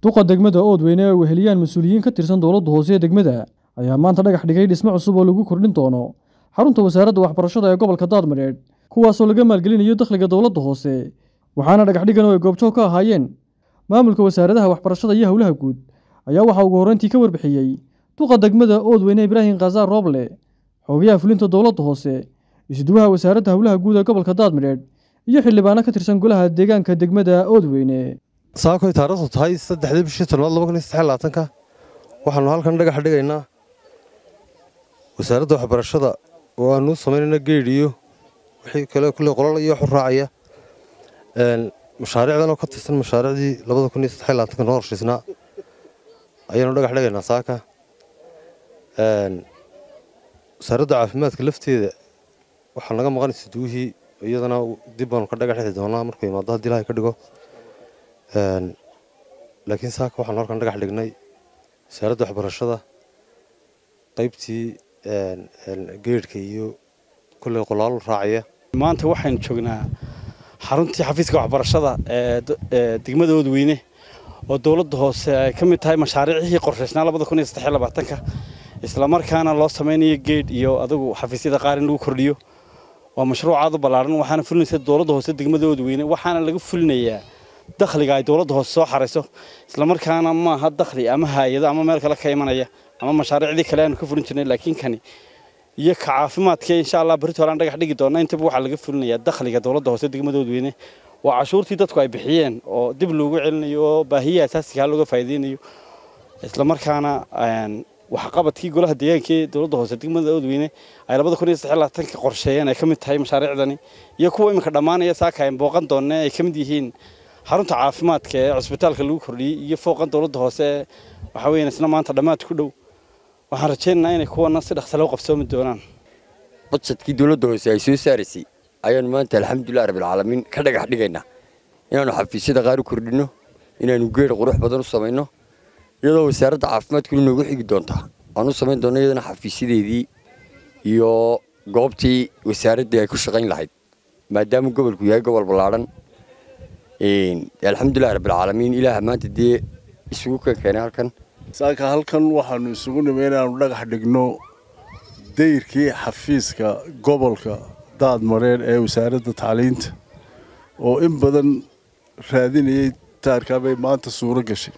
duqa degmada oodweyne ay weheliyaan mas-uuliyiin ka tirsan dowladda hoose ee degmada ayaa maanta dhagax dhigay dhismo cusub oo lagu kordhin doono xarunta wasaaradda waxbarashada ee gobolka daadmadheedh kuwaasoo laga maalgelinayo dakhliga dowladda hoose waxaana dhagax dhigan oo ay goobjoog ka ahaayeen maamulka wasaaradaha waxbarashada iyo howlaha guud ayaa waxaa ugu horreyntii ka warbixiyey duqa degmada oodweyne ibraahim khasaar rooble xoogayaha fulinta dowladda hoose isduwaha wasaaradda howlaha guud ee gobolka daadmadheedh iyo xildhibaano ka tirsan golaha deegaanka degmada oodweyne saakoy taariikhdu tahay saddexdii bishii toddobaad laba kun iyo saddex labaatanka waxaanu halkan dhagax dhigaynaa wasaaradda waxbarashada oo aanu samaynayna geedh iyo wixii kale kulley qolal iyo waxu raacaya mashaariicdan oo ka tirsan mashaariicdii labada kun iyo saddex labaatanka noo horshaysnaa ayaanu dhagax dhigaynaa saaka wasaaradda caafimaadka lafteeda waxaa naga maqan isduwihii iyadana dib baanu ka dhagax dhixi doonaa markuu imaado haddii ilaahay ka dhigo laakiin saaka waxaanu halkan dhagax dhignay wasaaradda waxbarashada qaybtii geedhka iyo kulley qolaal raacaya maanta waxaynu joognaa xaruntii xafiiska waxbarashada ee degmada oodweyne oo dowladda hoose ay ka mid tahay mashaariicihii qorshaysnaa labada kun iyo saddex iyo labaatanka islamarkaana loo samaynayo geedh iyo adigu xafiisyada qaar in lagu kordhiyo waa mashruuc aad u ballaaran waxaana fulinaysa dowladda hoose degmada oodweyne waxaana laga fulinayaa dakhliga ay dowladda hoose soo xarayso islamarkaana maaha dakhli ama haayado ama meel kale ka imanaya ama mashaariicdii kale aanu ka fulin jirnay laakiin kani iyo ka caafimaadka insha allah berito holaan dhagax dhigi doona intaba waxaa laga fulinayaa dakhliga dowladda hoose degmada oodweyne waa cashuurtii dadku ay bixiyeen oo dib loogu celinayo oo baahiyaha asaasigaa looga faa'iideynayo islamarkaana waxqabadkii golaha deegaanka ee dowladda hoose degmada oodweyne ay labada kun iyo saddex labaatanka qorsheeyeen ay ka mid tahay mashaariicdani iyo kuwa iminka dhammaanaya saaka ay booqan doonne ay ka mid yihiin xarunta caafimaadka ee cusbitaalka lagu kordhiyey iyo fooqan dowladda hoose waxa weeyaan isna maanta dhammaad ku dhow waxaan rajaynaynaa inay kuwana si dhaqsa loo qabsoomi doonaan badsadkii dowladda hoose ay soo saaraysay ayaanu maanta alxamdulilah rabbilcaalamiin ka dhagax dhigaynaa inaannu xafiisyada qaar u kordhinno inaannu geedh qurux badan u samayno iyadoo wasaaradda caafimaadkuna noogu xigi doontaa aan u samayn doonno iyadana xafiisyadeedii iyo goobtii wasaaraddii ay ku shaqayn lahayd maadaama gobolku yahay gobol ballaadhan alxamdulilah rabbilcaalamiin ilaaha maanta dee isugu kan keenay halkan saaka halkan waxaanu isugu nimay inaannu dhagax dhigno dayrkii xafiiska gobolka daadmareer ee wasaaradda tacliinta oo in badan raadinayay taarkaa bay maanta suuro gashay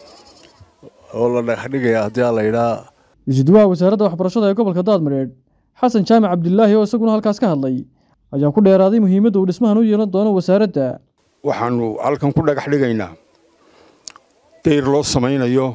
oo la dhagax dhigaya haddii aa laydhaa isduwaha wasaaradda waxbarashada ee gobolka daadmadheedh xasan jaamac cabdilaahi oo isaguna halkaas ka hadlay ayaa ku dheeraaday muhiimadda uu dhismahan u yeelan doono wasaaradda waxaannu halkan ku dhagax dhigaynaa dayr loo samaynayo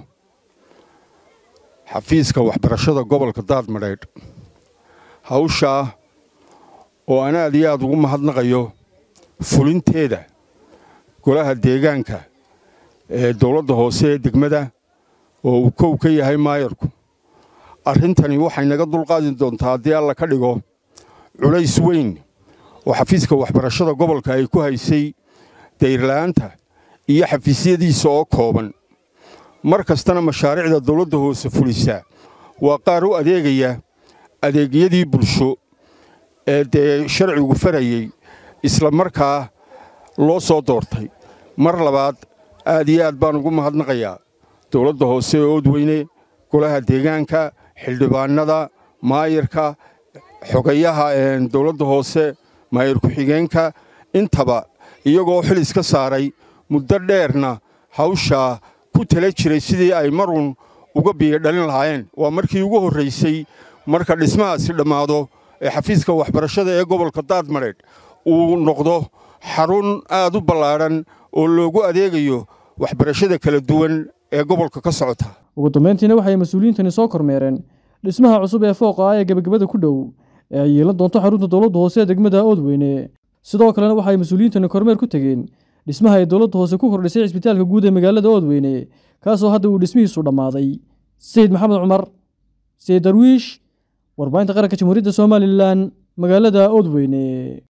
xafiiska waxbarashada gobolka daadmadheedh hawshaa oo aan aad iyo aad ugu mahadnaqayo fulinteeda golaha deegaanka ee dowladda hoose ee degmada oo uu kow ka yahay maayarku arrintani waxay naga dulqaadi doontaa haddii alla ka dhigo culays weyn oo xafiiska waxbarashada gobolka ay ku haysay dayrla'aanta iyo xafiisyadiisa oo kooban mar kastana mashaariicda dowladda hoose fulisa waa qaar u adeegaya adeegyadii bulsho ee dee sharcigu farayey isla markaa loo soo doortay mar labaad aad iyo aad baan ugu mahadnaqayaa dowladda hoose ee oodweyne golaha deegaanka xildhibaannada maayarka xogayaha dowladda hoose maayar ku-xigeenka intaba iyagoo xil iska saaray muddo dheerna hawshaa ku tala jiray sidii ay marun uga biyo dhalin lahaayeen waa markii ugu horraysay marka dhismahaasi dhammaado ee xafiiska waxbarashada ee gobolka daadmadheedh uu noqdo xarun aad u ballaadhan oo loogu adeegayo waxbarashada kala duwan ee gobolka ka socota ugu dambayntiina waxay mas-uuliyiintani soo kormeereen dhismaha cusub ee fooqa ah ee gebagabada ku dhow ee ay yeelan doonto xarunta dowladda hoose ee degmada oodweyne sidoo kalena waxay mas-uuliyiintani kormeer ku tegeen dhismaha ay dowladda hoose ku kordhisay cisbitaalka guud ee magaalada oodweyne kaasoo hadda uu dhismihiisu dhammaaday sayid maxamed cumar sayid darwiish warbaahinta qaranka jamhuuriyadda somalilan magaalada oodweyne